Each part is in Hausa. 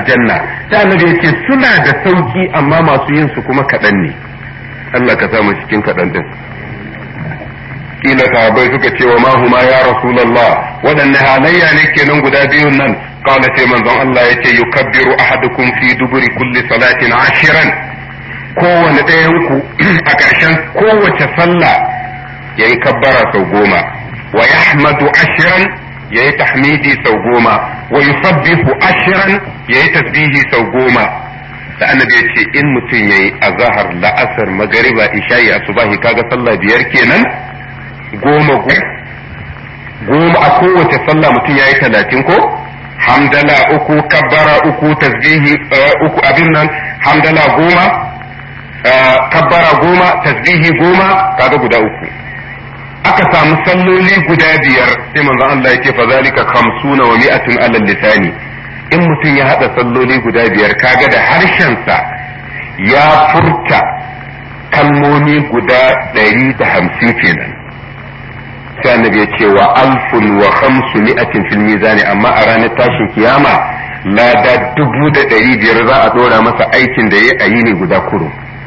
aljanna sai annabi ya ce suna da sauki amma masu yin su kuma kaɗan ne Allah ka samu cikin kaɗan din kila sahabbai suka ce wa mahuma ya rasulullah waɗanne halayya ne kenan guda biyun nan qala sai manzon Allah yace yukabbiru ahadukum fi duburi kulli salatin ashiran kowane ɗayan ku a ƙarshen kowace sallah yayi kabbara sau goma wa yahmadu ashiran yayi tahmidi sau goma wa yusabbihu ashiran yayi tasbihi sau goma da annabi ya ce in mutum yayi azhar la'asar magariba isha'i asubahi kaga sallah biyar kenan goma goma a kowace sallah mutum ya yi talatin ko hamdala uku kabbara uku tasbihi uku abin nan hamdala goma kabbara goma tasbihi goma kaga guda uku aka samu salloli guda biyar sai manzon Allah yake fa zalika khamsuna wa mi'atun alal lisani in mutum ya hada salloli guda biyar kaga da harshensa ya furta kalmomi guda ɗari da hamsin kenan sai annabi ya ce wa alfun wa khamsu mi'atin fil mizani amma a ranar tashin kiyama lada dubu da ɗari biyar za a ɗora masa aikin da ya yi ne guda kuro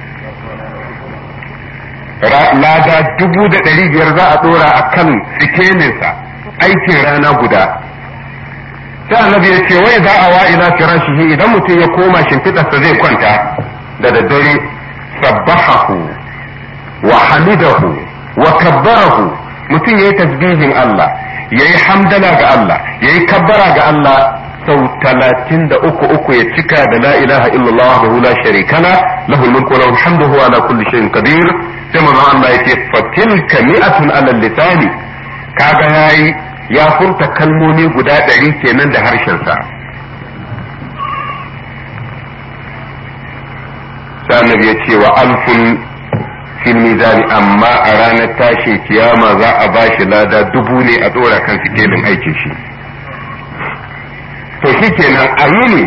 lada dubu da ɗari biyar za a ɗora a kan sikeninsa aikin rana guda sai annabi ya ce wai za a wa ila firashihi idan mutum ya koma shimfiɗarsa zai kwanta da daddare sabbahahu wa hamidahu wa kabbarahu mutum ya yi tasbihin Allah ya yi hamdala ga Allah ya yi kabbara ga Allah sau talatin da uku uku ya cika da la ilaha illallah wa la sharika la lahul mulku wa lahul hamdu huwa ala kulli shay'in qadir sai manzo Allah ya ce fatilka mi'atun ala lisani kaga yayi ya furta kalmomi guda ɗari kenan da harshen sa sai annabi ya ce wa alfun fil mizani amma a ranar tashin kiyama za a ba shi lada dubu ne a dora kan sikelin aikin shi to shi kenan a yini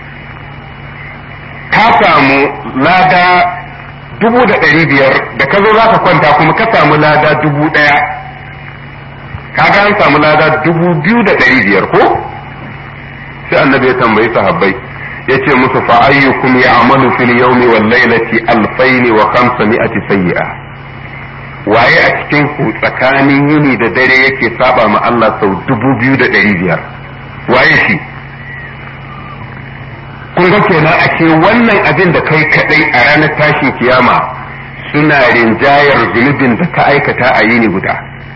ka samu lada dubu da ɗari biyar da ka zo za ka kwanta kuma ka samu lada dubu ɗaya ka ga an samu lada dubu biyu da ɗari biyar ko sai annabi ya tambayi sahabbai yace musu fa ayyukum ya'malu fil yawmi wal laylati alfayn wa khamsami'ati sayyi'a waye a cikin ku tsakanin yini da dare yake saba ma Allah sau dubu biyu da ɗari biyar waye shi kun ga kenan a ce wannan abin da kai kadai a ranar tashin kiyama suna rinjayar zunubin da ka aikata a yini guda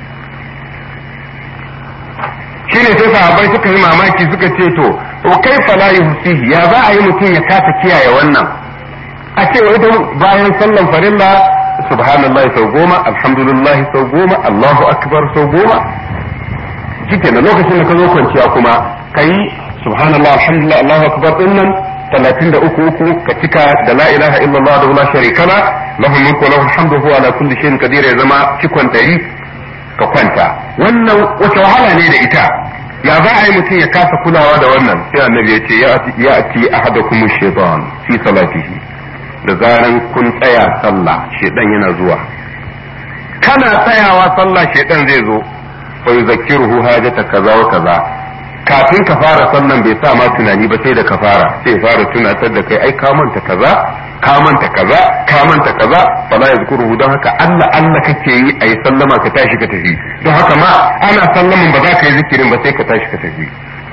shine sai sahabbai suka yi mamaki suka ce to o kai fala yuhsihi ya za a yi mutum ya kasa kiyaye wannan a ce wai don bayan sallan farilla subhanallahi sau goma alhamdulillah sau goma allahu akbar sau goma shike na lokacin da ka zo kwanciya kuma kai subhanallah alhamdulillah allahu akbar din nan talatin da uku uku ka cika da la ilaha illallah da la sharika la lahu mulku wa lahu alhamdu huwa ala kulli shay'in qadir ya zama cikon dari ka kwanta wannan wace wahala ne da ita ya za a yi mutum ya kasa kulawa da wannan sai annabi ya ce ya ati ahadakum shaytan fi salatihi da zaran kun tsaya sallah shedan yana zuwa kana tsayawa sallah shedan zai zo fa yuzakkiruhu hajata kaza wa kaza kafin ka fara sallan bai sa ma tunani ba sai da ka fara sai fara tunatar da kai ai ka manta kaza ka manta kaza ka manta kaza fala yazkuruhu don haka Allah Allah kake yi ayi sallama ka tashi ka tafi don haka ma ana sallaman ba za ka yi zikirin ba sai ka tashi ka tafi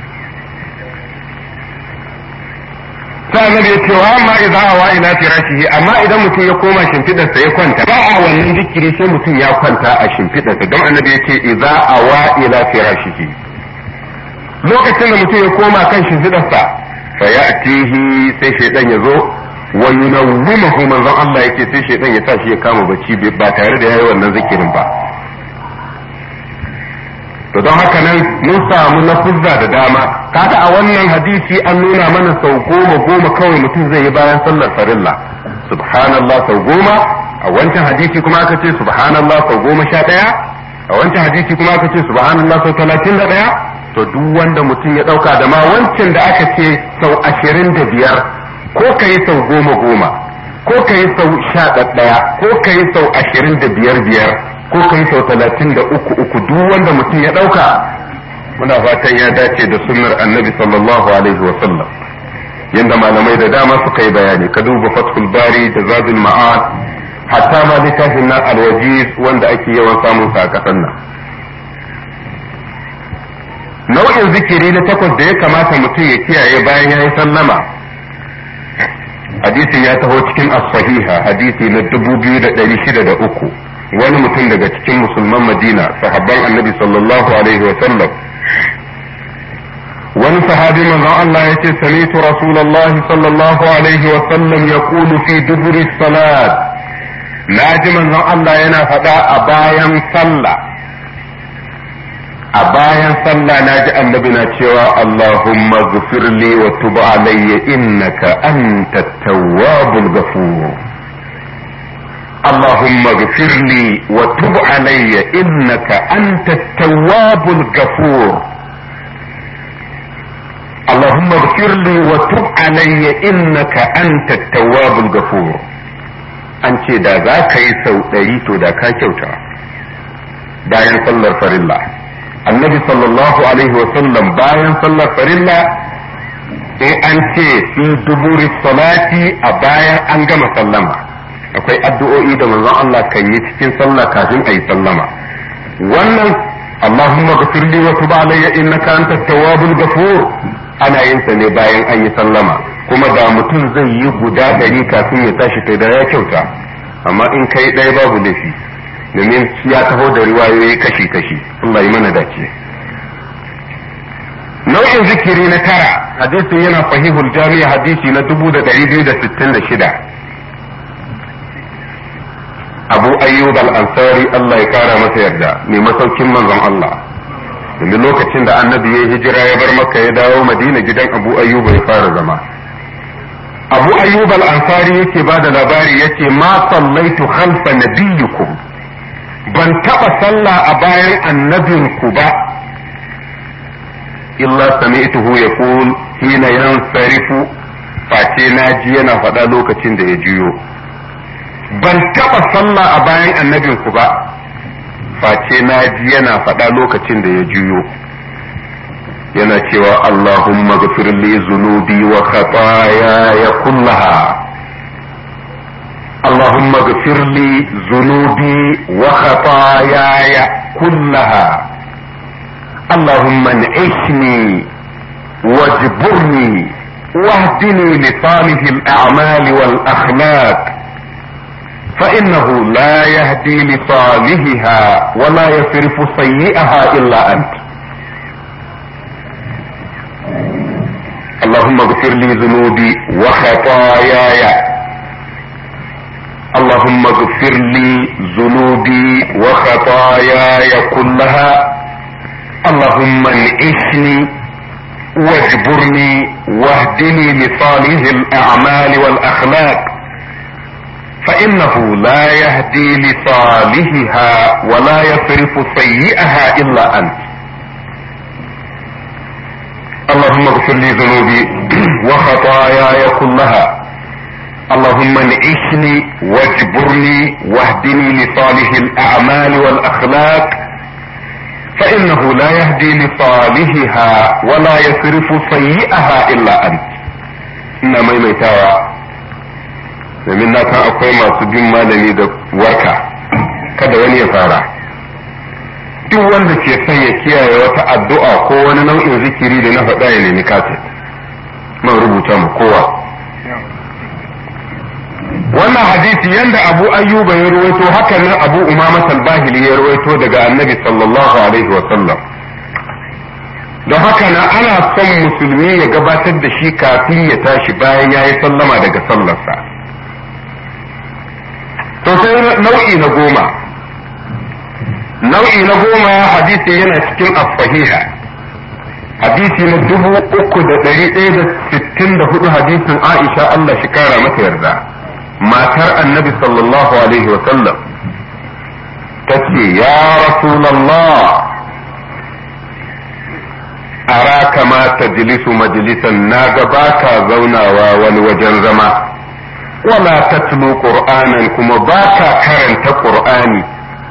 sai annabi ya ce wa amma idza awa ila firashihi amma idan mutum ya koma shimfidarsa ya kwanta ba a wannan zikiri sai mutum ya kwanta a shimfidarsa don annabi ya ce idza awa ila firashihi lokacin da mutum ya koma kan shimfidarsa fa ya'tihi sai shaydan ya zo wa yunawwimahu manzon Allah yake sai shaydan ya sa shi ya kama bacci ba tare da yayi wannan zikirin ba to don haka nan mun samu lafuzza da dama kaga a wannan hadisi an nuna mana sau goma goma kawai mutum zai yi bayan sallar farilla subhanallah sau goma a wancan hadisi kuma aka ce subhanallah sau goma sha ɗaya a wancan hadisi kuma aka ce subhanallah sau talatin da ɗaya to duk wanda mutum ya ɗauka da ma wancan da aka ce sau ashirin da biyar ko ka yi sau goma goma ko ka yi sau sha ɗaya ko ka yi sau ashirin da biyar biyar ko ka yi sau talatin da uku uku duk wanda mutum ya ɗauka muna fatan ya dace da sunnar annabi sallallahu alaihi wa sallam yanda malamai da dama suka yi bayani ka duba fathul bari da zadul ma'ad hatta ma littafin nan alwajiz wanda ake yawan samun sa a kasan nan nau'in zikiri na takwas da ya kamata mutum ya kiyaye bayan ya yi sallama hadisin ya taho cikin as-sahiha hadisi na dubu biyu da ɗari shida da uku wani mutum daga cikin musulman madina sahabban annabi sallallahu alaihi wa sallam wani sahabi manzon Allah ya ce sami'tu rasulullahi sallallahu alaihi wa sallam yaqulu fi duburi salat naji manzon Allah yana faɗa a bayan sallah a bayan sallah naji annabi na cewa Allahumma ghfirli wa tub alayya innaka antat tawwabul ghafur اللهم اغفر لي وتب علي انك انت التواب الغفور اللهم اغفر لي وتب علي انك انت التواب الغفور an ce da za ka yi sau ɗari to da ka kyauta bayan sallar farilla annabi sallallahu alaihi wasallam bayan sallar farilla in an ce fi duburi salati a bayan an gama sallama akwai addu'o'i da manzon Allah kan yi cikin sallah kafin a yi sallama wannan Allahumma ghfir li wa tub alayya innaka antat tawwabul ghafur ana yin sa ne bayan an yi sallama kuma da mutum zai yi guda ɗari kafin ya tashi kai da ya kyauta amma in kai ɗaya babu laifi domin ya taho da riwayoyi kashi kashi Allah yi mana dace nau'in zikiri na tara hadisin yana sahihul jami'a hadisi na dubu da ɗari biyu da sittin da shida abu ayyub al-ansari Allah ya kara masa yarda mai masaukin manzon Allah domin lokacin da annabi ya hijira ya bar maka ya dawo madina gidan abu ayyub ya fara zama abu ayyub al-ansari yake ba da labari yace ma sallaitu khalfa nabiyyikum ban taba sallah a bayan annabinku ba illa sami'tuhu yaqul hina yansarifu face naji yana faɗa lokacin da ya juyo ban taɓa sallah a bayan annabinku ba face na ji yana faɗa lokacin da ya juyo yana cewa Allahumma ghafir li zunubi wa khataaya kullaha Allahumma ghafir li zunubi wa khataaya kullaha Allahumma an'ishni wajburni واهدني لصالح الأعمال والأخلاق فإنه لا يهدي لصالحها ولا يصرف سيئها إلا أنت اللهم اغفر لي ذنوبي وخطاياي اللهم اغفر لي ذنوبي وخطاياي كلها اللهم انعشني واجبرني واهدني لصالح الأعمال والأخلاق فإنه لا يهدي لصالحها ولا يصرف سيئها إلا أنت اللهم اغفر لي ذنوبي وخطاياي كلها اللهم انعشني واجبرني واهدني لصالح الأعمال والأخلاق فإنه لا يهدي لصالحها ولا يصرف سيئها إلا أنت إنما ميتاوى domin na san akwai masu bin malami da warka kada wani ya fara duk wanda ke son ya kiyaye wata addu'a ko wani nau'in zikiri da na faɗa ya nemi kaset man rubuta mu kowa wannan hadisi yanda abu ayyuba ya ruwaito hakan nan abu umama bahili ya ruwaito daga annabi sallallahu alaihi wa sallam don haka na ana son musulmi ya gabatar da shi kafin ya tashi bayan ya yi sallama daga sallarsa to sai nau'i na goma nau'i na goma hadisi yana cikin as-sahiha hadisi na dubu uku da ɗari ɗaya da sittin da hudu hadisin Aisha Allah shi kara mata yarda matar annabi sallallahu alaihi wa sallam ta ce ya rasulallah ara kama tajlisu majlisan na ga baka zaunawa wani wajen zama wala tatlu qur'anan kuma baka karanta qur'ani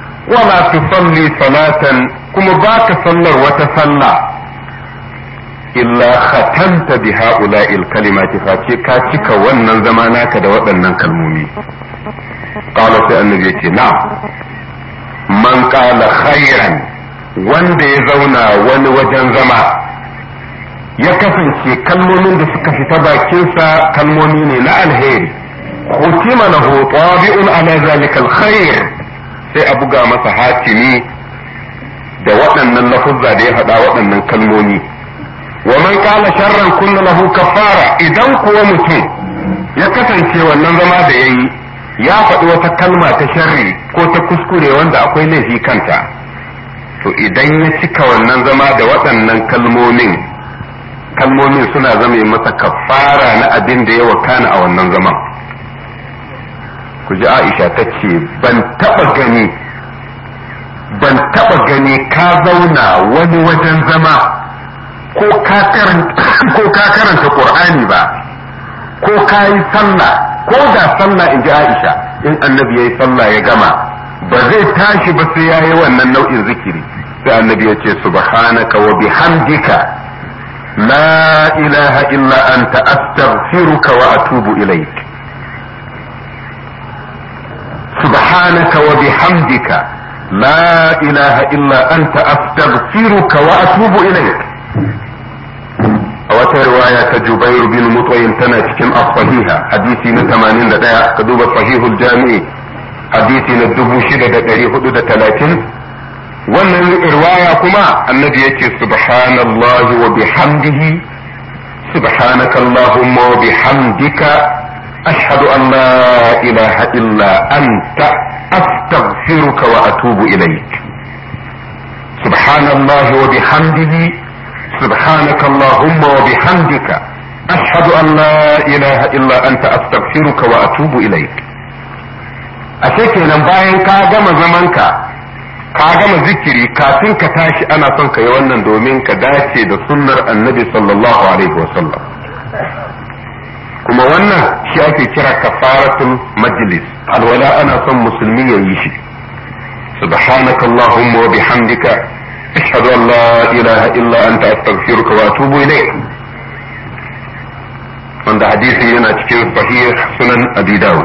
wala tusalli salatan kuma baka sallar wata sallah illa khatanta bi ha'ula'il kalimati face ka cika wannan zama naka da waɗannan kalmomi qala sai annabi yace na'am man qala khairan wanda ya zauna wani wajen zama ya kasance kalmomin da suka fita bakinsa kalmomi ne na alheri hutima lahu tabi'un ala zalika alkhair sai a buga masa hatimi da waɗannan lafuzza da ya faɗa waɗannan kalmomi wa man qala sharran kunna lahu kafara idan kuwa mutum ya kasance wannan zama da yayi ya faɗi wata kalma ta sharri ko ta kuskure wanda akwai laifi kanta to idan ya cika wannan zama da waɗannan kalmomin kalmomin suna zama masa kafara na abin da ya wakana a wannan zaman ku ji aisha ta ce ban taɓa gani ban taɓa gani ka zauna wani wajen zama ko ka karanta ƙur'ani ba ko ka yi sallah ko da sallah in ji aisha in annabi ya yi sallah ya gama ba zai tashi ba sai ya yi wannan nau'in zikiri sai annabi ya ce subhanaka wa bihamdika la ilaha illa anta astaghfiruka wa atubu ilaik subhanaka wa bihamdika la ilaha illa anta astaghfiruka wa atubu ilaik a wata riwaya ta Jubairu bin Mutwayin tana cikin as-sahiha hadisi na 81 ka duba sahihul jami'i hadisi na 6430 wannan riwaya kuma annabi yace subhanallahi wa bihamdihi subhanaka allahumma wa bihamdika ashhadu an la ilaha illa anta astaghfiruka wa atubu ilaik subhanallahi wa bihamdihi سبحانك اللهم وبحمدك أشهد أن لا إله إلا أنت أستغفرك وأتوب إليك أشيك bayan ka gama zamanka ka gama zikiri kafin ka tashi ana son ka yi wannan domin ka dace da sunnar annabi sallallahu alaihi wasallam kuma wannan shi ake kira kafaratul majlis alwala ana son musulmi ya yi shi subhanaka allahumma wa bihamdika ashhadu an la ilaha illa anta astaghfiruka wa atubu ilayk wanda hadisi yana cikin sahih sunan abi dawud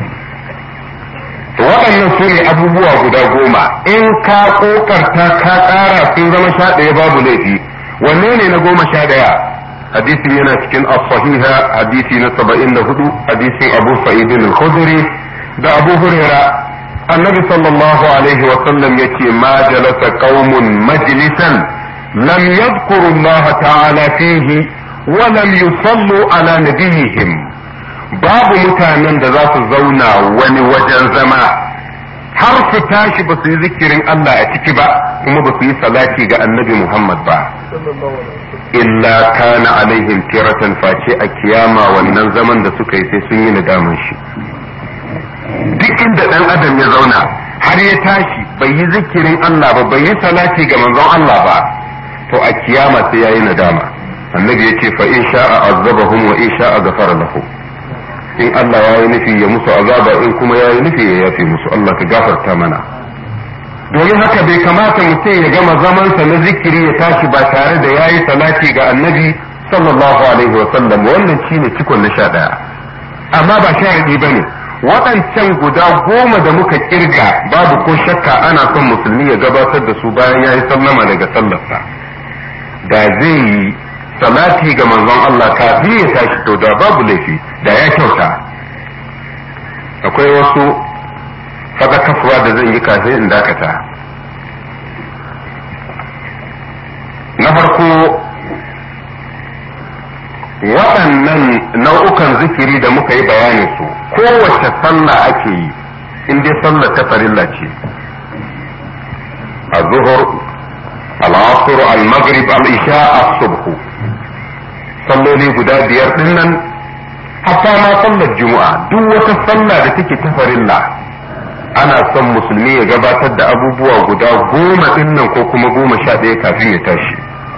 waɗannan su ne abubuwa guda goma in ka kokarta ka ƙara sun zama sha ɗaya babu laifi wanne ne na goma sha ɗaya hadisi yana cikin as-sahiha hadisi na saba'in da hudu hadisin abu sa'id al-khudri da abu huraira annabi sallallahu alaihi wa sallam yace ma jalasa qaumun majlisan lam yadhkuru Allah ta'ala fihi wa lam yusallu ala nabiyihim babu mutanen da za su zauna wani wajen zama har su tashi ba su yi zikirin Allah a ciki ba kuma ba su yi salati ga annabi Muhammad ba illa kana alaihim tiratan face a kiyama wannan zaman da suka yi sai sun yi nadaman shi duk inda dan adam ya zauna har ya tashi bai yi zikirin Allah ba bai yi salati ga manzon Allah ba to a kiyama sai yayi nadama annabi yace fa in sha'a azabahum wa in sha'a ghafara lahum in Allah ya yi nufi ya musu azaba in kuma ya yi nufi ya yafe musu Allah ka gafarta mana domin haka bai kamata mutum ya gama zamansa na zikiri ya tashi ba tare da ya yi salati ga annabi sallallahu alaihi wa sallam wannan shine cikon na sha ɗaya amma ba sharadi bane waɗancan guda goma da muka kirga babu ko shakka ana son musulmi ya gabatar da su bayan ya yi sallama daga sallarsa da zai yi salati ga manzon Allah kafin ya tashi to da babu laifi da ya kyauta akwai wasu kasuwa da zan yi kafin in dakata na farko waɗannan nau'ukan zikiri da muka yi bayanin su kowace sallah ake yi in dai sallah ta farilla ce a zuhur al-asr al-maghrib al-isha as-subh salloli guda biyar din nan hatta ma sallar juma'a duk wata sallah da take ta farilla ana son musulmi ya gabatar da abubuwa guda goma din nan ko kuma goma sha ɗaya kafin ya tashi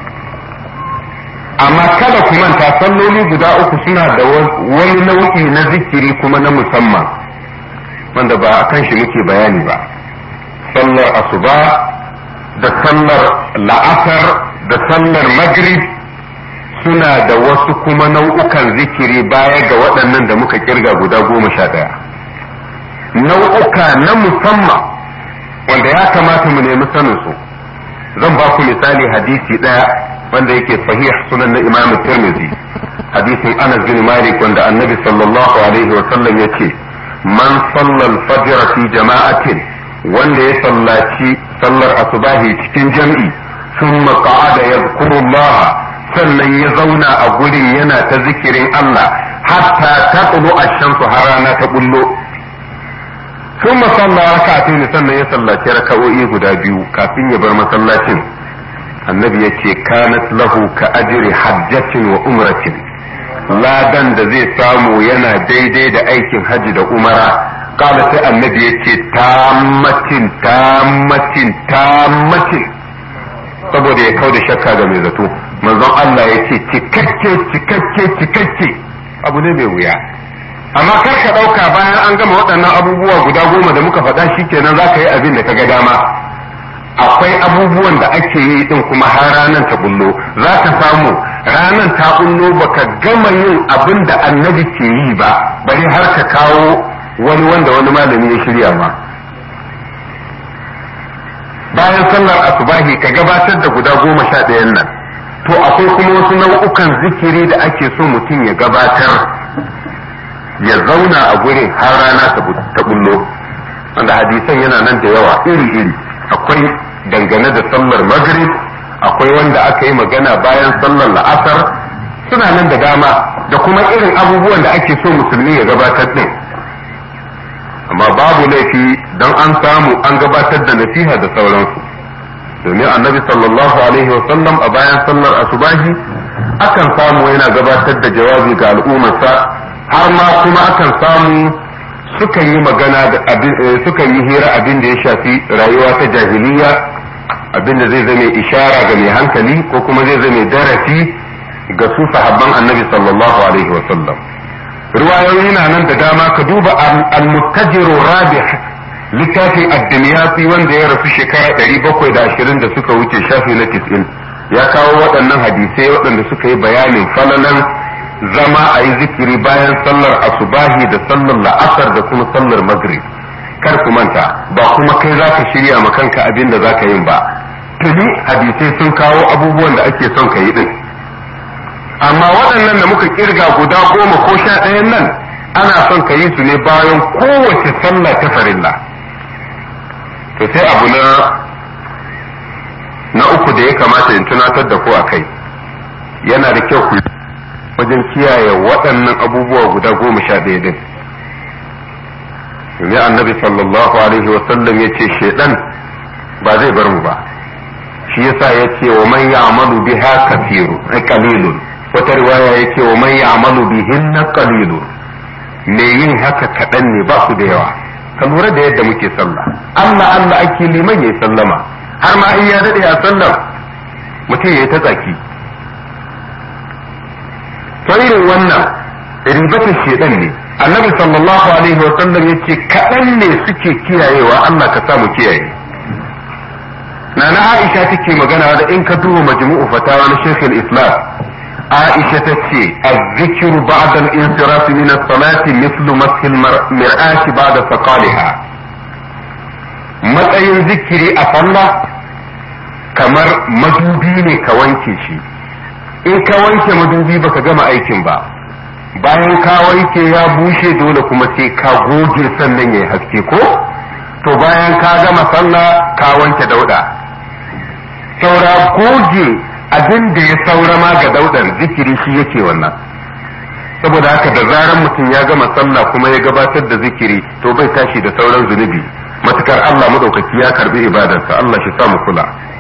amma kada ku manta salloli guda uku suna da wani nau'i na zikiri kuma na musamman wanda ba a kan shi muke bayani ba sallar asuba da sallar la'asar da sallar maghrib suna da wasu kuma nau'ukan zikiri baya ga waɗannan da muka kirga guda goma sha ɗaya nau'uka na musamman wanda ya kamata mu nemi sanin su zan ba ku misali hadisi ɗaya wanda yake sahih sunan na imam tirmidhi hadisin anas bin malik wanda annabi sallallahu alaihi wa sallam yace man sallal fajr fi jama'atin wanda ya sallaci sallar asubahi cikin jam'i thumma qa'ada yadhkurullah sannan ya zauna a gurin yana ta zikirin Allah hatta taqlu ash-shamsu har rana ta bullo ثم صلى ركعتين sannan ya sallaci raka'o'i guda biyu kafin ya bar masallacin annabi ya ce kanat lahu ka ajri hajjatin wa umratin ladan da zai samu yana daidai da aikin haji da umara kala sai annabi ya ce tammatin tammatin tammatin saboda ya kau da shakka ga mai zato manzon Allah ya ce cikakke cikakke cikakke abu ne mai wuya amma kar ka ɗauka bayan an gama waɗannan abubuwa guda goma da muka faɗa shi kenan za ka yi abin da ka ga dama akwai abubuwan da ake yi din kuma har ranar ta bullo za ka samu ranar ta bullo baka gama yin abin da annabi ke yi ba bari har ka kawo wani wanda wani malami ya shirya ba bayan sallar asubahi ka gabatar da guda goma sha ɗayan nan to akwai kuma wasu nau'ukan zikiri da ake so mutum ya gabatar ya zauna a gurin har rana ta bullo wanda hadisan yana nan da yawa iri-iri akwai dangane da sallar maghrib akwai wanda aka yi magana bayan sallar la'asar suna nan da dama da kuma irin abubuwan da ake so musulmi ya gabatar din amma babu laifi don an samu an gabatar da nasiha da sauransu domin annabi sallallahu alaihi wasallam a bayan sallar asubahi akan samu yana gabatar da jawabi ga al'ummarsa har ma kuma akan samu sukan yi magana da abin sukan yi hira abin da ya shafi rayuwa ta jahiliya abin da zai zame ishara ga mai hankali ko kuma zai zame darasi ga su sahabban annabi sallallahu alaihi wa sallam riwayoyi na nan da dama ka duba al-muttajiru rabih littafin ad-dimyati wanda ya rasu shekara 720 da suka wuce shafi na 90 ya kawo waɗannan hadisai waɗanda suka yi bayanin falalan zama a yi zikiri bayan sallar asubahi da sallar la'asar da kuma sallar maghrib kar ku manta ba kuma kai za ka shirya ma kanka abin da za ka yin ba tuni hadisai sun kawo abubuwan da ake son ka yi din amma waɗannan da muka kirga guda goma ko sha ɗayan nan ana son ka yi su ne bayan kowace sallah ta farilla to sai abu na na uku da ya kamata in tunatar da ku a kai yana da kyau ku wajen kiyaye waɗannan abubuwa guda goma sha ɗaya din domin annabi sallallahu alaihi wasallam ya ce shaidan ba zai bar mu ba shi yasa ya ce wa man ya'malu biha kathiru ai qalilun wata riwaya ya ce wa man ya'malu bihinna qalilun me yin haka kaɗan ne ba su da yawa ka lura da yadda muke sallah Allah Allah ake liman yayi sallama har ma in ya dade a sallam mutum yayi ta tsaki to irin wannan ribatar shedan ne annabi sallallahu alaihi wa sallam yace kaɗan ne suke kiyayewa Allah ka samu kiyaye nana Aisha take magana da in ka duba majmu'u fatawa na Sheikh islam Aisha tace az-zikru ba'da al-insiraf min as-salati mithlu mashi al-mir'ati ba'da saqaliha matsayin zikiri a sallah kamar madubi ne ka wanke shi in ka wanke madubi baka gama aikin ba bayan ka wanke ya bushe dole kuma sai ka goge sannan ya yi haske ko to bayan ka gama sallah ka wanke dauda saura goge abin da ya saura ma ga daudar zikiri shi yake wannan saboda haka da zaran mutum ya gama sallah kuma ya gabatar da zikiri to bai tashi da sauran zunubi matukar Allah madaukaki ya karbi ibadarsa Allah shi sa mu kula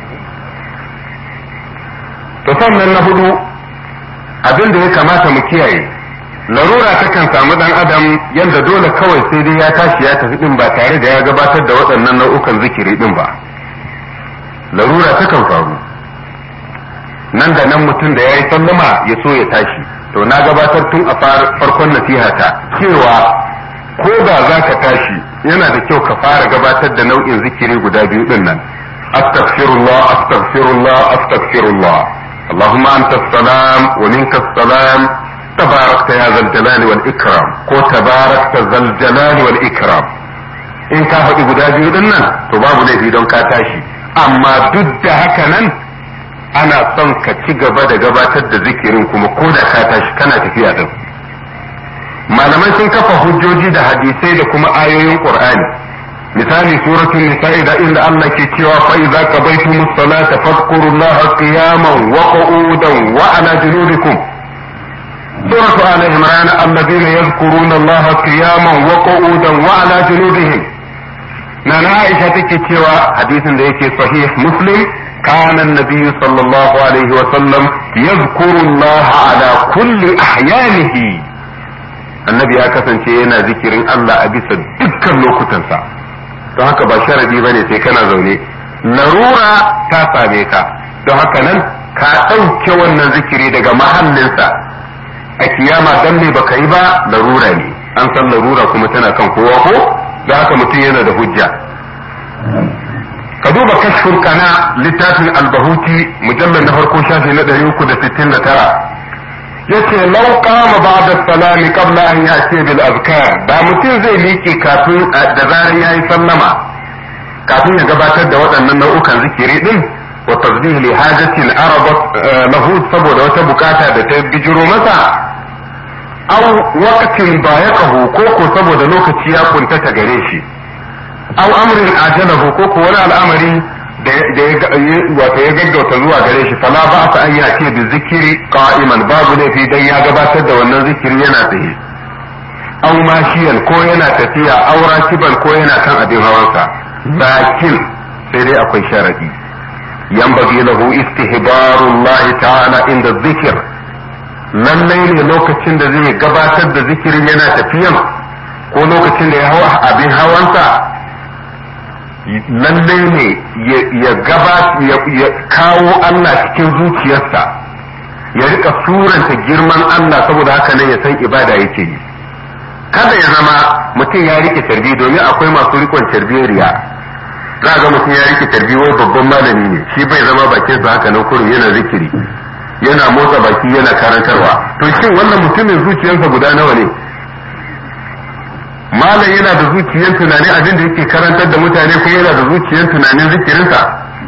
to sannan na hudu abin da ya kamata mu kiyaye larura takan samu dan adam yadda dole kawai sai dai ya tashi ya tafi din ba tare da ya gabatar da waɗannan nau'ukan zikiri din ba larura takan faru nan da nan mutum da ya yi sallama ya so ya tashi to na gabatar tun a farkon nasihata cewa ko da za ka tashi yana da kyau ka fara gabatar da nau'in zikiri guda biyu din nan astaghfirullah astaghfirullah astaghfirullah Allahumma anta salam wa minka salam tabarakta ya zal jalali wal ikram ko tabarakta zal jalali wal ikram in ka faɗi guda biyu din nan to babu laifi don ka tashi amma duk da haka nan ana son ka ci gaba da gabatar da zikirin kuma ko da ka tashi kana tafiya din malamai sun kafa hujjoji da hadisai da kuma ayoyin qur'ani misali suratul nisa'i da inda Allah ke cewa fa idza qabaytumus salata fadhkurullaha qiyaman wa qu'udan wa ala junubikum سورة آل عمران الذين يذكرون الله قياما وقعودا وعلى جنوبهم نانا عائشة تكتوى حديث ذلك صحيح مسلم كان النبي صلى الله عليه وسلم يذكر الله على كل أحيانه النبي أكثر شيئنا ذكر الله أبس دكا لوكتنسا don haka ba sharadi bane sai kana zaune larura ta same ka don haka nan ka ɗauke wannan zikiri daga mahallinsa a kiyama dan me baka yi ba larura ne an san larura kuma tana kan kowa ko da haka mutum yana da hujja ka duba kashfur kana littafin albahuti mujallar na farko shafi na 369 yace law qama ba'da salami qabla an ya'ti bil azkar da mutum zai miƙe kafin da zaran yayi sallama kafin ya gabatar da waɗannan nau'ukan zikiri din wa tasbih li hajatin arabat lahu saboda wata bukata da ta bijiro masa aw waqtin bayaqahu ko ko saboda lokaci ya kuntata gare shi aw amrin ajalahu ko ko wani al'amari da ya wato ya gaggauta zuwa gare shi fala ba ta an yace da zikiri qa'iman babu laifi dan ya gabatar da wannan zikiri yana tsaye aw mashiyan ko yana tafiya aw rakiban ko yana kan abin hawansa lakin sai dai akwai sharadi yanbaghi lahu istihbarullahi ta'ala inda zikir lallai ne lokacin da zai gabatar da zikirin yana tafiyan ko lokacin da ya hawa abin hawansa lallai ne ya gaba ya kawo Allah cikin zuciyarsa ya rika suranta girman Allah saboda haka nan ya san ibada yake yi kada ya zama mutum ya rike tarbi domin akwai masu rikon tarbiyariya za ga mutum ya rike tarbi wai babban malami ne shi bai zama bakin sa haka nan kurin yana zikiri yana motsa baki yana karantarwa to shin wannan mutumin zuciyarsa guda nawa ne malam yana da zuciyar tunanin abin da yake karantar da mutane kuma yana da zuciyar tunanin zikirinsa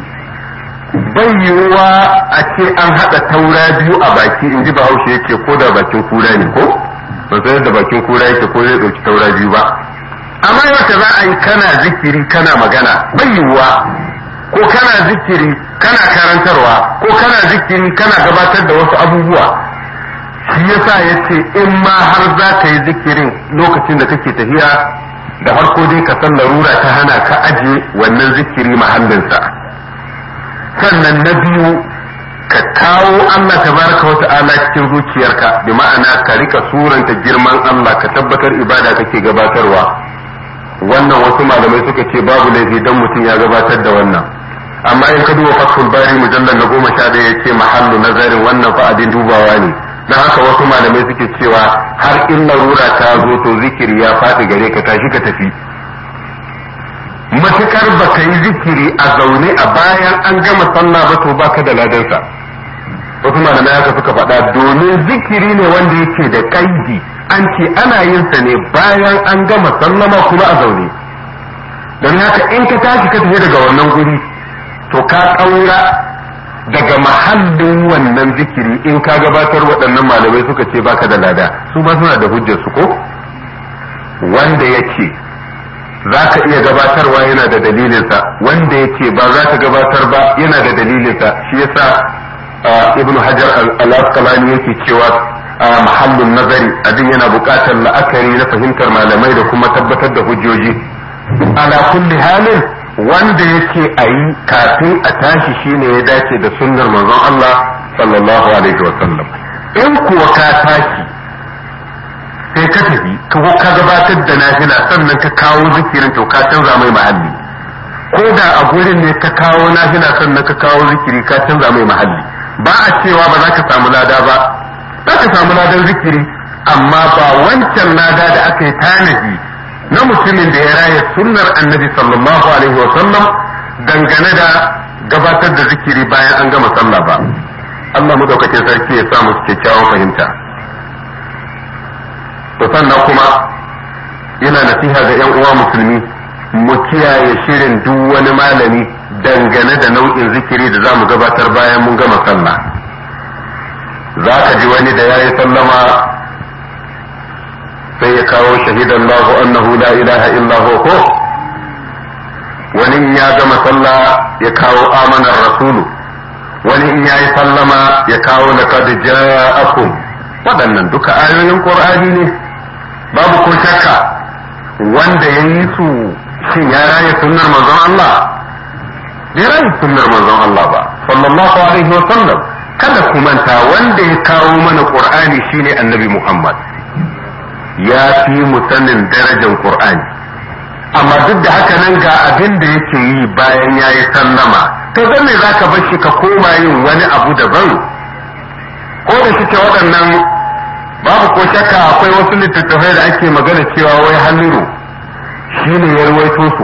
bai yiwuwa a ce an haɗa taura biyu a baki in ji bahaushe yake ko da bakin kura ne ko ban san yadda bakin kura yake ko zai ɗauki taura biyu ba amma yadda za a yi kana zikiri kana magana bai yiwuwa ko kana zikiri kana karantarwa ko kana zikiri kana gabatar da wasu abubuwa shi yasa ya ce in ma har za ka yi zikirin lokacin da kake tafiya da farko dai ka san larura ta hana ka aje wannan zikiri mahallinsa sannan na biyu ka kawo Allah tabaraka wa ta'ala cikin zuciyarka bi ma'ana ka rika suranta girman Allah ka tabbatar ibada kake gabatarwa wannan wasu malamai suka ce babu laifi dan mutum ya gabatar da wannan amma in ka duba fathul bari mujallal na goma sha ɗaya ya ce mahallu nazarin wannan fa abin dubawa ne don haka wasu malamai suke cewa har in larura ta zo to zikiri ya faɗi gare ka tashi ka tafi matukar ba ka yi zikiri a zaune a bayan an gama sallah ba to baka da ladansa wasu malamai haka suka faɗa domin zikiri ne wanda yake da kaidi an ce ana yin sa ne bayan an gama sallama kuma a zaune don haka in ka tashi ka tafi daga wannan guri to ka ƙaura daga mahallin wannan zikiri in ka gabatar waɗannan malamai suka ce baka da lada su ba suna da hujjar su ko wanda ya ce za ka iya gabatarwa yana da dalilinsa wanda ya ce ba za ka gabatar ba yana da dalilinsa shi yasa ibn hajar al-asqalani yake cewa mahallin nazari abin yana buƙatar la'akari na fahimtar malamai da kuma tabbatar da hujjoji ala kulli halin wanda yake a yi kafin a tashi shine ya dace da sunnar manzon Allah sallallahu alaihi wa sallam in kuwa ka tashi sai ka tafi ko ka gabatar da nafila sannan ka kawo zikirin to ka canza mai mahalli ko da a gurin ne ka kawo nafila sannan ka kawo zikiri ka canza mai mahalli ba a cewa ba za ka samu lada ba za ka samu ladan zikiri amma ba wancan lada da aka yi tanadi na mutumin da ya raya sunnar annabi sallallahu alaihi sallam dangane da gabatar da zikiri bayan an gama sallah ba Allah madaukakin sarki ya sa musu kyakkyawan fahimta to sannan kuma yana nasiha ga yan uwa musulmi mu kiyaye shirin duk wani malami dangane da nau'in zikiri da za mu gabatar bayan mun gama sallah za ka ji wani da ya yi sallama sai ya kawo shahidan lahu annahu la ilaha illa ko wani in ya gama sallah ya kawo amanar rasulu wani in ya yi sallama ya kawo laqad ja'akum waɗannan duka ayoyin qur'ani ne babu ko shakka wanda ya yi su shin ya raye sunnar manzon Allah bai raye sunnar manzon Allah ba sallallahu alaihi wa sallam kada ku manta wanda ya kawo mana qur'ani shine annabi Muhammad ya fi mu sanin darajar qur'ani amma duk da haka nan ga abin da yake yi bayan ya yi sallama to zan me zaka bar shi ka koma yin wani abu daban ko da shike waɗannan babu ko shakka akwai wasu littattafai da ake magana cewa wai halliru shi ne ya ruwaito su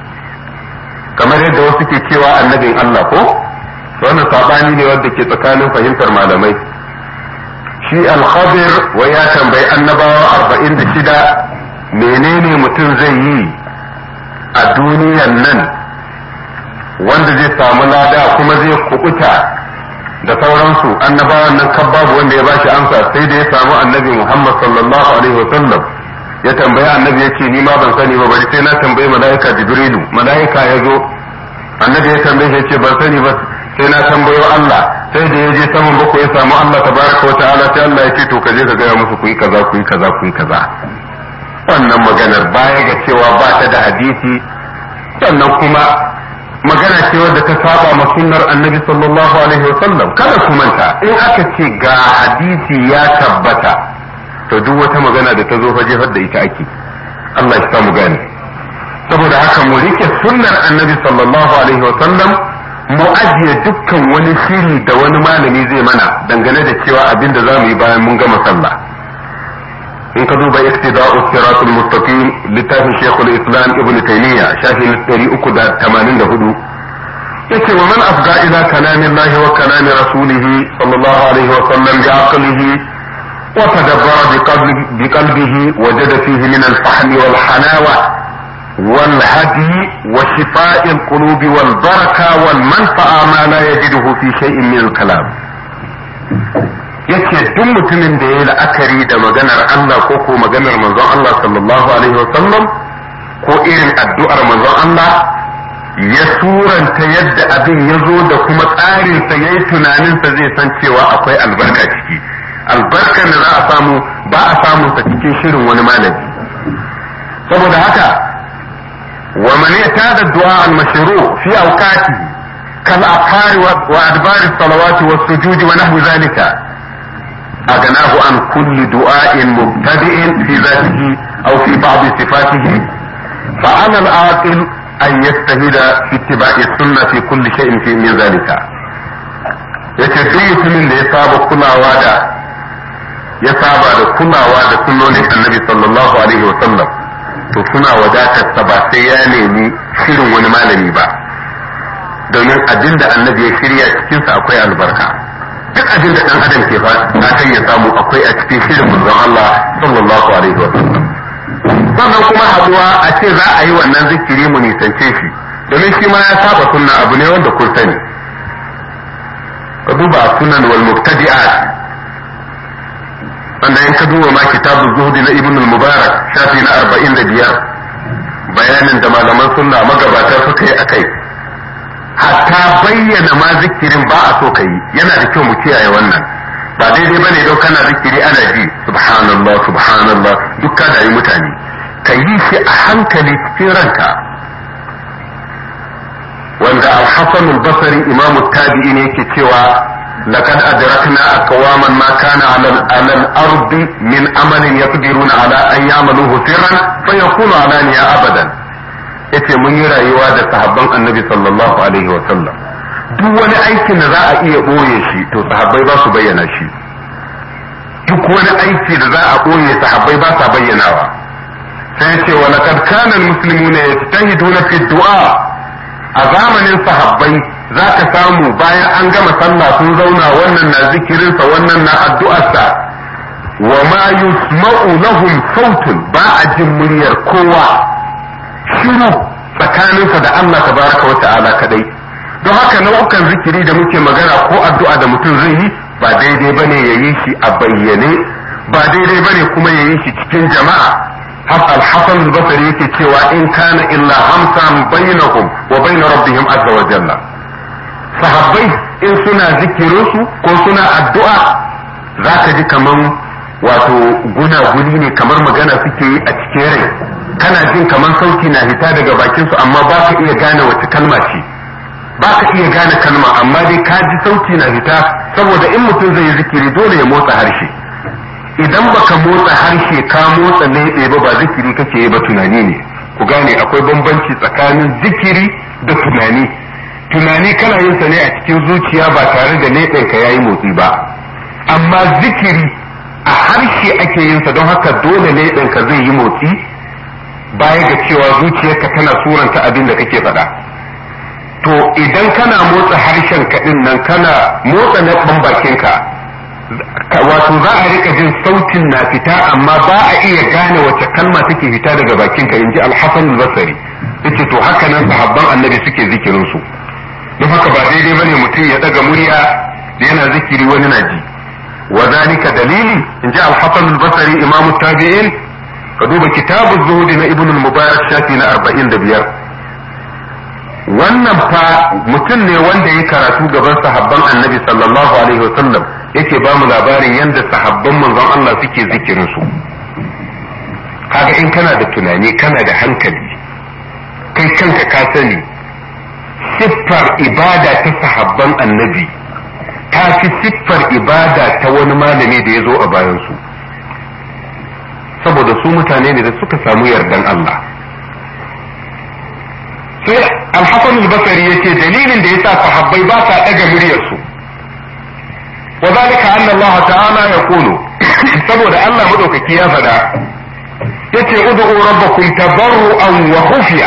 kamar yadda wasu ke cewa annabin Allah ko wannan sabani ne wanda ke tsakanin fahimtar malamai shi al-khadir wai ya tambayi annabawa arba'in da shida menene mutum zai yi a duniyan nan wanda zai samu lada kuma zai kubuta da sauransu annabawan nan kan babu wanda ya bashi amsa sai da ya samu annabi Muhammad sallallahu alaihi wa sallam ya tambayi annabi ya ce ni ma ban sani ba bari sai na tambayi mala'ika jibrilu mala'ika ya zo annabi ya tambaye shi ya ce ban sani ba sai na tambayo Allah sai da ya je saman bako ya samu Allah tabaraka wa ta'ala sai Allah ya ce to ka je ka gaya musu ku yi kaza ku yi kaza ku yi kaza wannan maganar baya ga cewa ba ta da hadisi sannan kuma magana ce wadda ta saba ma sunnar annabi sallallahu alaihi wa sallam kada ku manta in aka ce ga hadisi ya tabbata to duk wata magana da ta zo fa jefar da ita ake Allah ya samu gane saboda haka mu rike sunnar annabi sallallahu alaihi wa sallam mu ajiye dukkan wani shiri da wani malami zai mana dangane da cewa abin da za mu yi bayan mun gama sallah in ka duba iktida'u siratul mustaqim littafin shekul islam ibn taymiya shafi na 384 yace wa man afga ila kalami allahi wa kalami rasulihi sallallahu alaihi wa sallam bi aqlihi wa tadabbara bi qalbihi wajada fihi min al-fahm wal halawa والهدي وشفاء القلوب والبركة والمنفعة ما لا يجده في شيء من الكلام yace duk mutumin da ya yi la'akari da maganar Allah ko ko maganar manzon Allah sallallahu alaihi wasallam ko irin addu'ar manzon Allah ya suranta yadda abin ya zo da kuma tsarinsa ya yi tunaninsa zai san cewa akwai albarka ciki albarkar da za a samu ba a samu sa cikin shirin wani malami saboda haka wa man yatada du'a al-mashru fi awqatihi kal afkari wa adbar as-salawati was-sujudi wa nahwi zalika أغناه عن كل دعاء مبتدئ في ذاته أو في بعض صفاته فعلى العاقل أن يجتهد في اتباع السنة في كل شيء في من ذلك yace duk mutumin da ya saba kulawa da ya saba da kulawa da sunnonin annabi sallallahu alaihi wa sallam to suna wadatar sa ba sai ya nemi shirin wani malami ba domin abin da annabi ya shirya cikinsa akwai albarka duk abin da dan adam ke fatan ya samu akwai a cikin shirin manzon Allah sallallahu alaihi wa sallam sannan kuma haduwa a ce za a yi wannan zikiri mu nisance shi domin shi ma ya saba sunna abu ne wanda kun sani ka duba sunan wal mubtadi'at wanda in ka duba ma kitabu zuhudi na ibn al-mubarak shafi na 45 bayanin da malaman sunna magabata suka yi akai hatta bayyana ma zikirin ba a so ka yi yana da kyau mu kiyaye wannan ba daidai bane don kana zikiri ana ji subhanallah subhanallah duk ka yi mutane ka yi shi a hankali cikin ranka wanda al-hasan al-basri imamu tabi'i ne yake cewa laqad adrakna aqwaman ma kana 'ala al-ardi min amalin yaqdiruna 'ala an ya'maluhu sirran fayakunu 'alaniya abadan yace mun yi rayuwa da sahabban annabi sallallahu alaihi wa sallam duk wani aikin da za a iya ɓoye shi to sahabbai ba su bayyana shi duk wani aiki da za a ɓoye sahabbai ba sa bayyanawa sai ce wa laqad kana almuslimuna yajtahiduna fi du'a a zamanin sahabbai za ka samu bayan an gama sallah sun zauna wannan na zikirinsa wannan na addu'arsa wa ma yusma'u lahum sautun ba a jin muryar kowa shiru tsakaninsa da Allah tabaraka wa ta'ala kadai don haka nau'ukan zikiri da muke magana ko addu'a da mutum zai yi ba daidai bane ya yi shi a bayyane ba daidai bane kuma ya yi shi cikin jama'a al-hasan al-basri yake cewa in kana illa hamsan bainahum wa bain rabbihim azza wa jalla sahabbai in suna zikirin su ko suna addu'a zaka ji kaman wato gunaguni ne kamar magana suke yi a cikin rai kana jin kamar sauti na hita daga bakin su amma ba ka iya gane wace kalma ce ba ka iya gane kalma amma dai ka ji sauti na hita saboda in mutum zai yi zikiri dole ya motsa harshe idan baka motsa harshe ka motsa leɓe ba ba zikiri kake yi ba tunani ne ku gane akwai bambanci tsakanin zikiri da tunani tunani kana yin sa ne a cikin zuciya ba tare da leɓen ka yayi motsi ba amma zikiri a harshe ake yin sa don haka dole leɓen ka zai yi motsi baya ga cewa zuciyarka tana suranta abin da kake faɗa to idan kana motsa harshen ka nan kana motsa leɓen bakinka wato za a rika jin sautin na fita amma ba a iya gane wace kalma take fita daga bakinka in ji alhassan al-basri yace to haka nan sahabban annabi suke zikirin su don haka ba daidai bane mutum ya daga murya da yana zikiri wani na ji wa zalika dalili in ji al-hasan al-basri imamu tabi'in ka duba kitabu zuhudi na ibn al-mubarak shafi na 45 wannan fa mutum ne wanda ya karatu gaban sahabban annabi sallallahu alaihi wasallam yake ba mu labarin yadda sahabban manzon Allah suke zikirin su kaga in kana da tunani kana da hankali kai kanka ka sani siffar ibada ta sahabban annabi ta fi siffar ibada ta wani malami da ya zo a bayansu saboda su mutane ne da suka samu yardan Allah sai alhassan al-basari yace dalilin da yasa sahabbai ba sa daga muryarsu wa zalika anna Allah ta'ala yaqulu saboda Allah madaukaki ya faɗa yace ud'u rabbakum tabarru'an wa khufiya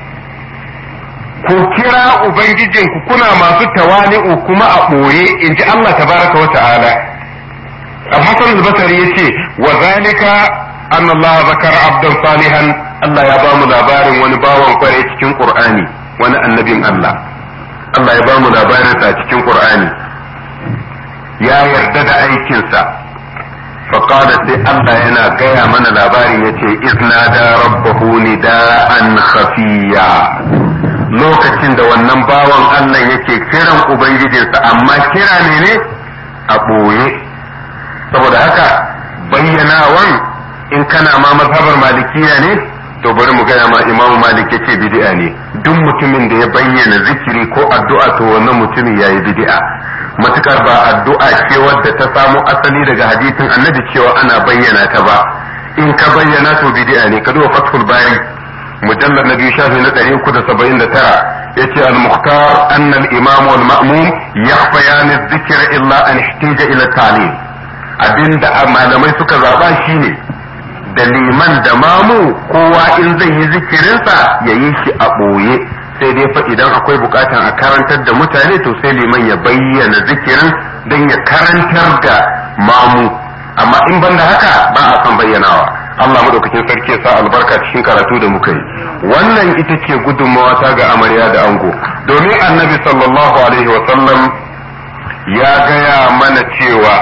ku kira ubangijinku kuna masu tawali'u kuma a ɓoye in ji Allah tabaraka wa ta'ala al-hasan al-basri yace wa zalika anna Allah zakara abdan salihan Allah ya bamu labarin wani bawan kware cikin Qur'ani wani annabin Allah Allah ya bamu labarin sa cikin Qur'ani ya yarda da aikinsa فقال sai Allah yana gaya mana labarin yace izna da rabbahu nida'an khafiya lokacin da wannan bawan Allah yake kiran ubangijinsa amma kira ne ne a ɓoye saboda haka bayyanawan in kana ma mazhabar malikiya ne to bari mu gaya ma imamu malik yace bid'a ne duk mutumin da ya bayyana zikiri ko addu'a to wannan mutumin yayi bid'a matukar ba addu'a ce wadda ta samo asali daga hadisin annabi cewa ana bayyana ta ba in ka bayyana to bid'a ne ka duba fathul bari مجلد نبي شافي ندري كده سبعين ترى يتي المختار أن الإمام والمأموم يخفيان الذكر إلا أن احتاج إلى التعليم abin da malamai suka zaba shine da liman da mamu kowa in zai yi zikirinsa ya yi shi a ɓoye sai dai fa idan akwai bukatan a karantar da mutane to sai liman ya bayyana zikirin don ya karantar da mamu amma in ban da haka ba a san bayyanawa Allah madaukakin sarki ya sa albarka cikin karatu da muka yi wannan ita ce gudunmawa ta ga amarya da ango domin annabi sallallahu alaihi wa sallam ya gaya mana cewa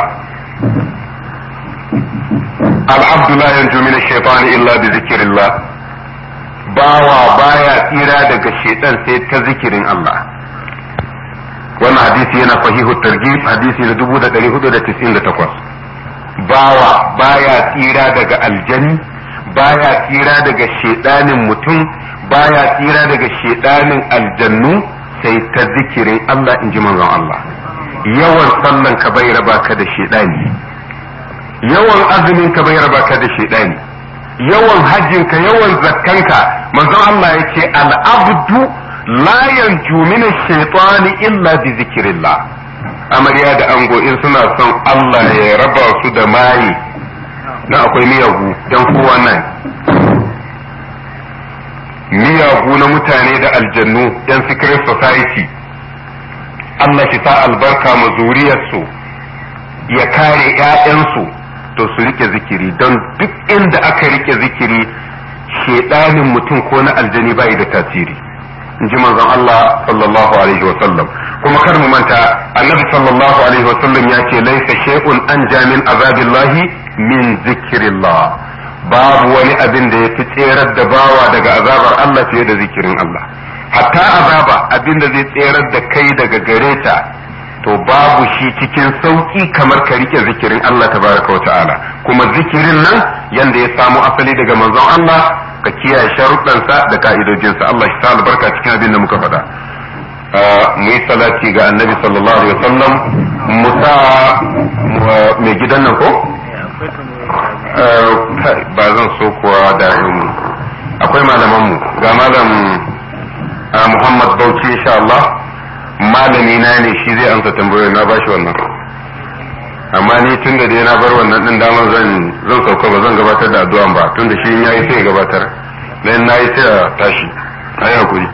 al'abdu la yanju min ash-shaytan illa bi zikrillah bawa baya tsira daga shaitan sai ta zikirin Allah wannan hadisi yana sahihu targhib hadisi na 1498 bawa baya tsira daga aljani baya tsira daga shedanin mutum baya tsira daga shedanin aljannu sai ta zikirin Allah in ji manzon Allah yawan sallan ka bai raba ka da shedani yawan azumin ka bai raba ka da shedani yawan hajjin ka yawan zakkan ka manzon Allah yace al-abdu la yanju min ash-shaytani illa bi zikrillah amarya da ango in suna son Allah ya raba su da maye na akwai miyagu don kowa nan miyagu na mutane da aljannu yan secret society Allah shi sa albarka ma zuriyarsu ya kare ‘ya'yansu to su rike zikiri don duk inda aka rike zikiri shedanin mutum ko na aljani bai da tasiri in ji manzon Allah sallallahu alaihi wa sallam kuma kar mu manta annabi sallallahu alaihi wa sallam ya ce laisa shay'un an jamin azabillahi min zikrillah babu wani abin da ya fi tserar da bawa daga azabar Allah fiye da zikirin Allah hatta azaba abin da zai tserar da kai daga gare ta to babu shi cikin sauki kamar ka rike zikirin Allah tabaraka wa ta'ala kuma zikirin nan yanda ya samu asali daga manzon Allah ka kiyaye sharuɗansa da ka'idojinsa Allah shi sa albarka cikin abin da muka faɗa mu yi salati ga annabi sallallahu alaihi wasallam mu sa mai gidan nan ko ba zan so kuwa da akwai malaman mu ga malam Muhammad Bauchi insha Allah malami na ne shi zai amsa tambayoyi na bashi wannan amma ni tun da dai na bar wannan din damar zan zan sauka ba zan gabatar da addu'an ba tun da shi in yayi sai ya gabatar dan nayi sai ya tashi ayi hakuri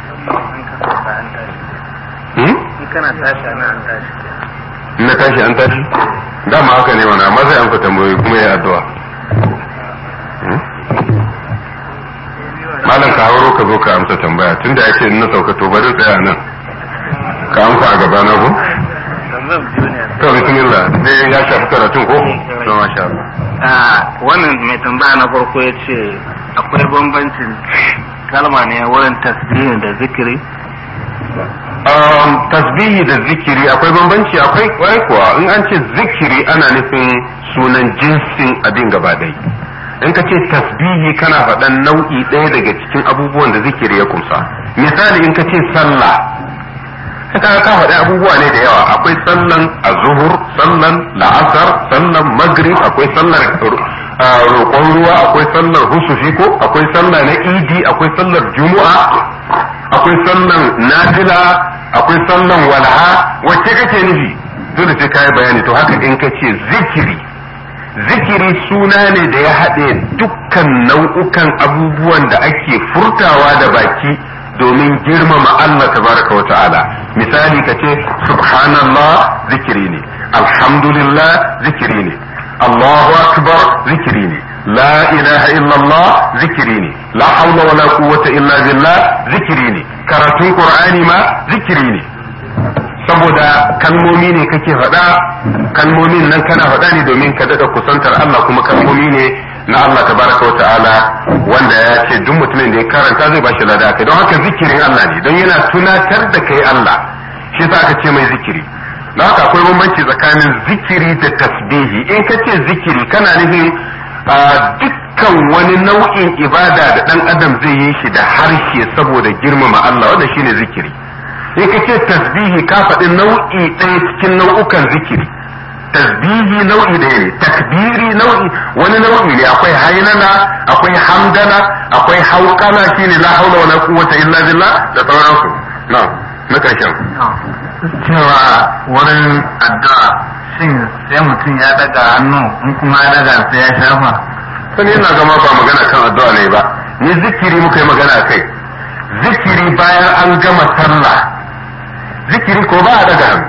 hmm kana tashi ana an tashi in na tashi an tashi dama haka ne wannan amma zai amsa tambayoyi kuma ya addu'a malam ka hauro ka zo ka amsa tambaya tunda ya ce in na sauka to bari tsaya nan ka amsa a gaba na ko to bismillah dai ya shafi karatun ko to masha Allah wannan mai tambaya na farko ya ce akwai bambancin kalma ne wurin tasbihin da zikiri um, tasbihi da zikiri akwai bambanci akwai kwai kuwa in an ce zikiri ana nufin sunan jinsin abin gaba ɗaya in ka ce tasbihi kana faɗan nau'i ɗaya daga cikin abubuwan da zikiri ya kumsa misali in ka ce sallah ka ka faɗi abubuwa ne da yawa akwai sallan azuhur sallan la'asar sallan magrib akwai sallar roƙon ruwa akwai sallar husufi ko akwai sallah na idi akwai sallar juma'a akwai sallan nafila akwai sallan walha wacce kake nufi dole sai kai bayani to haka in ka ce zikiri zikiri suna ne da ya haɗe dukkan nau'ukan abubuwan da ake furtawa da baki domin girmama Allah tabaraka wa ta'ala misali ka ce subhanallah zikiri ne alhamdulillah zikiri ne Allahu akbar zikiri ne la ilaha illallah zikiri ne la hawla wala quwwata illa billah zikiri ne karatun qur'ani ma zikiri ne saboda kalmomi ne kake faɗa kalmomin nan kana faɗa ne domin ka daɗa kusantar Allah kuma kalmomi ne na Allah tabaraka wa ta'ala wanda ya ce duk mutumin da ya karanta zai bashi lada kai don haka zikirin Allah ne don yana tunatar da kai Allah shi yasa aka ce mai zikiri don haka akwai bambanci tsakanin zikiri da tasbihi in ka ce zikiri kana nufin dukkan wani nau'in ibada da dan adam zai yi shi da harshe saboda girmama Allah wanda shine zikiri in ka ce tasbihi ka faɗi nau'i ɗaya cikin nau'ukan zikiri tasbihi nau'i ɗaya ne takbiri nau'i wani nau'i ne akwai hainana akwai hamdana akwai hauƙana shine la haula wala quwwata illa billah da sauransu na na ƙarshen cewa wurin addu'a shin sai mutum ya daga hannu in kuma ya daga sai ya shafa sani ina gama ba magana kan addu'a ne ba ni zikiri muka yi magana kai zikiri bayan an gama sallah zikiri ko ba a daga hannu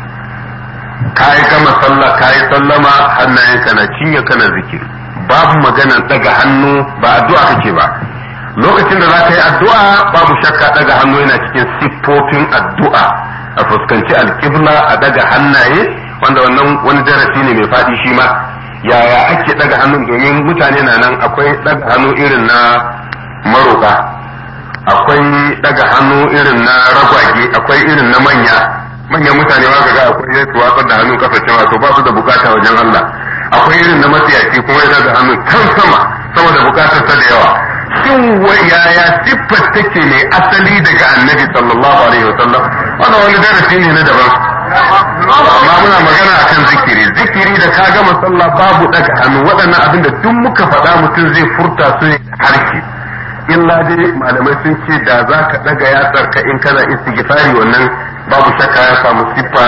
ka yi gama sallah ka yi sallama hannayenka na cinye kana zikiri babu maganan daga hannu ba addu'a kake ba lokacin da za ka yi addu'a babu shakka daga hannu yana cikin siffofin addu'a a fuskanci alkibla a daga hannaye wanda wannan wani darasi ne mai faɗi shi ma yaya ake daga hannun domin mutane na nan akwai daga hannu irin na maroka akwai daga hannu irin na ragwage akwai irin na manya manyan mutane ma ga akwai yadda watsar da hannun kafa cewa to ba su da bukata wajen Allah akwai irin na matsiyaci kuma ya daga hannun can sama saboda bukatar sa da yawa shin yaya siffar take ne asali daga annabi sallallahu alaihi wasallam wannan wani darasi ne na daban amma muna magana akan zikiri zikiri da ka gama sallah babu daga hannu waɗannan abin da duk muka faɗa mutum zai furta su ne harshe illa dai malamai sun ce da za ka daga yatsar ka in kana istighfari wannan babu shakka ya samu siffa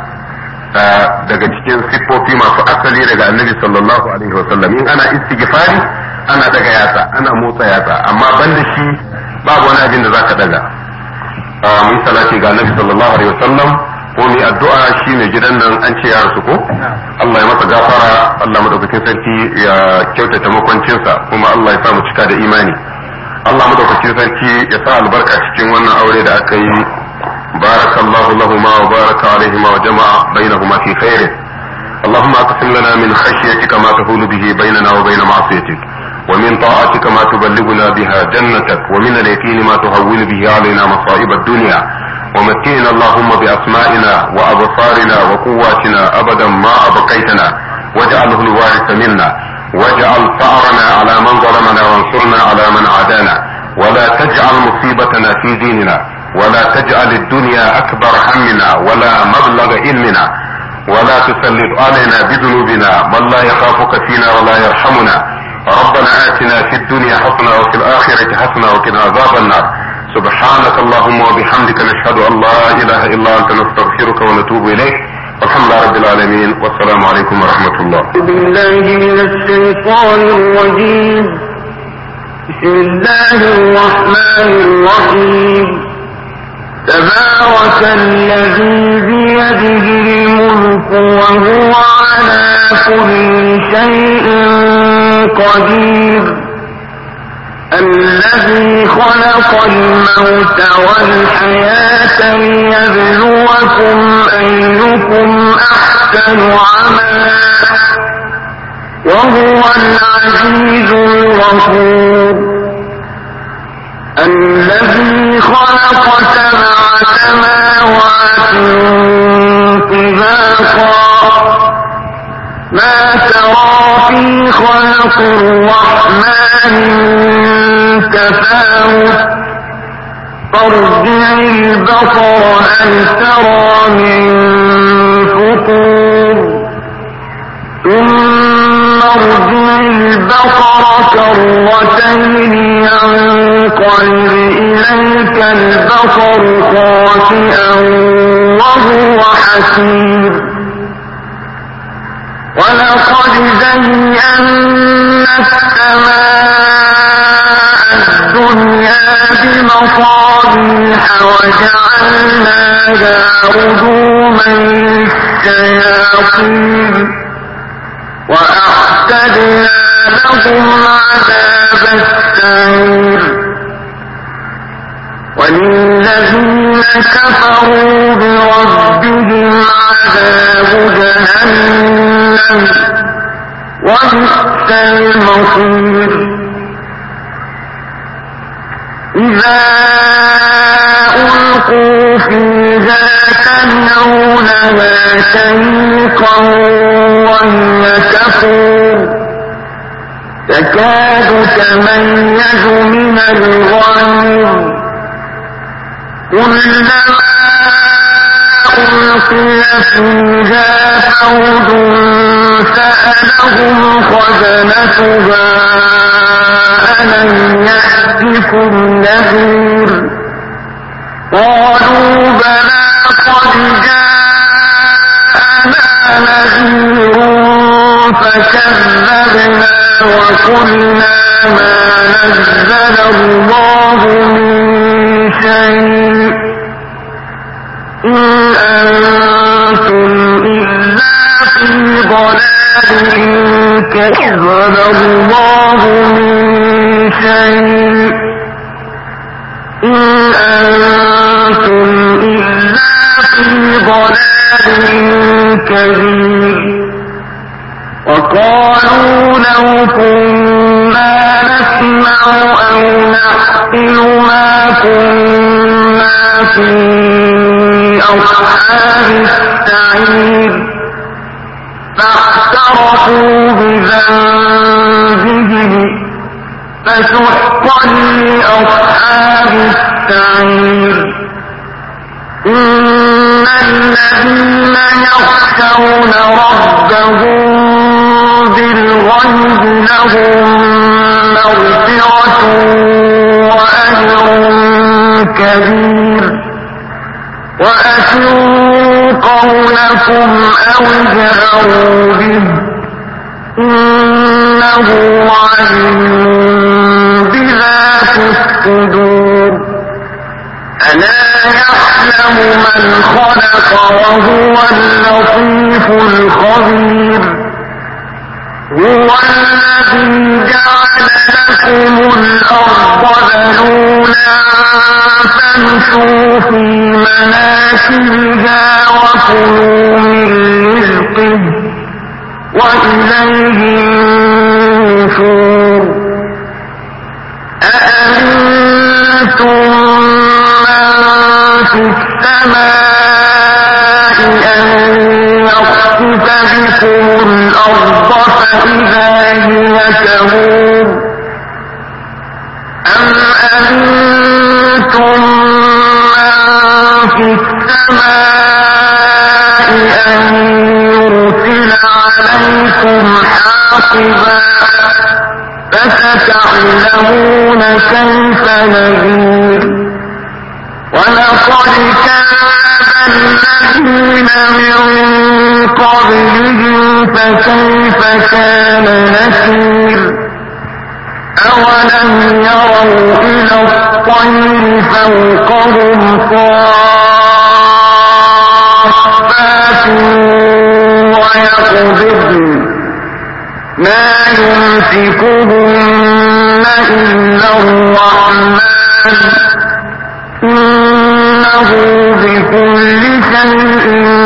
daga cikin siffofi masu asali daga annabi sallallahu alaihi wasallam in ana istighfari ana daga yatsa ana motsa yatsa amma ban da shi babu wani abin da zaka daga mun salati ga annabi sallallahu alaihi wasallam ko mai addu'a shi mai gidan nan an ce ya rasu ko Allah ya masa gafara Allah madaukakin sarki ya kyautata makwancinsa kuma Allah ya sa mu cika da imani Allah madaukakin sarki ya sa albarka cikin wannan aure da aka yi barakallahu lahuma wa baraka alaihima wa jama'a bainahuma fi khairin اللهم اقسم لنا من خشيتك ما تحول به بيننا وبين معصيتك ومن طاعتك ما تبلغنا بها جنتك ومن اليقين ما تهون به علينا مصائب الدنيا ومتعنا اللهم بأسمائنا وأبصارنا وقواتنا أبدا ما أبقيتنا واجعله الوارث منا واجعل ثأرنا على من ظلمنا وانصرنا على من عادانا ولا تجعل مصيبتنا في ديننا ولا تجعل الدنيا أكبر همنا ولا مبلغ علمنا ولا تسلط علينا بذنوبنا من لا يخافك فينا ولا يرحمنا ربنا آتنا في الدنيا حسنة وفي الآخرة حسنة وقنا عذاب النار سبحانك اللهم وبحمدك نشهد أن لا إله إلا أنت نستغفرك ونتوب إليك والحمد لله رب العالمين والسلام عليكم ورحمة الله بالله من الشيطان الرجيم بسم الله الرحمن الرحيم تبارك الذي بيده الملك وهو على كل شيء قدير الذي خلق الموت والحياة ليبلوكم أيكم أحسن عملا وهو العزيز الغفور الذي خلق سبع سماوات طباقا ما ترى في خلق الرحمن من تفاوت فارجع البصر هل ترى من فطور ثم ارجع البصر كرتين ينقلب إليك البصر خاسئا وهو حسير ولقد زينا السماء الدنيا بمصابيح وجعلناها رجوما للشياطين وأعتدنا لهم عذاب السعير وللذين كفروا بربهم عذاب جهنم وبئس المصير إذا ألقوا فيها سمعوا لها شيقا وهي تفور تكاد تميز من الغيظ كلما ألقي فيها فوج سألهم خزنتها ألم يأتكم نذير قالوا بلى قد جاءنا نذير فكذبنا وقلنا ما نزل الله من شيء إن أنتم إلا في ضلال كذب الله من شيء إن أنتم إلا في ضلال كبير وقالوا لو كنا نسمع أو نعقل ما كنا في أصحاب السعير فاعترفوا بذنبهم فسحقا لأصحاب السعير إن الذين يخشون ربهم بالغيب لهم مغفرة وأجر كبير وأسروا قولكم أو جهروا به إنه عليم بذات الصدور ألا يعلم من من خلق وهو اللطيف الخبير هو الذي جعل لكم الأرض ذلولا فامشوا في مناكبها وكلوا من رزقه وإليه النشور أأمنتم من في السماء أن يخسف بكم الأرض فإذا هي تمور أم أمنتم من في السماء أن يرسل عليكم حاصبا فستعلمون كيف نذير ولقد كان الذين من قبلهم فكيف كان نكير أولم يروا إلى الطير فوقهم صافات ويقبضن ما يمسكهن إلا الرحمن إنه بكل شيء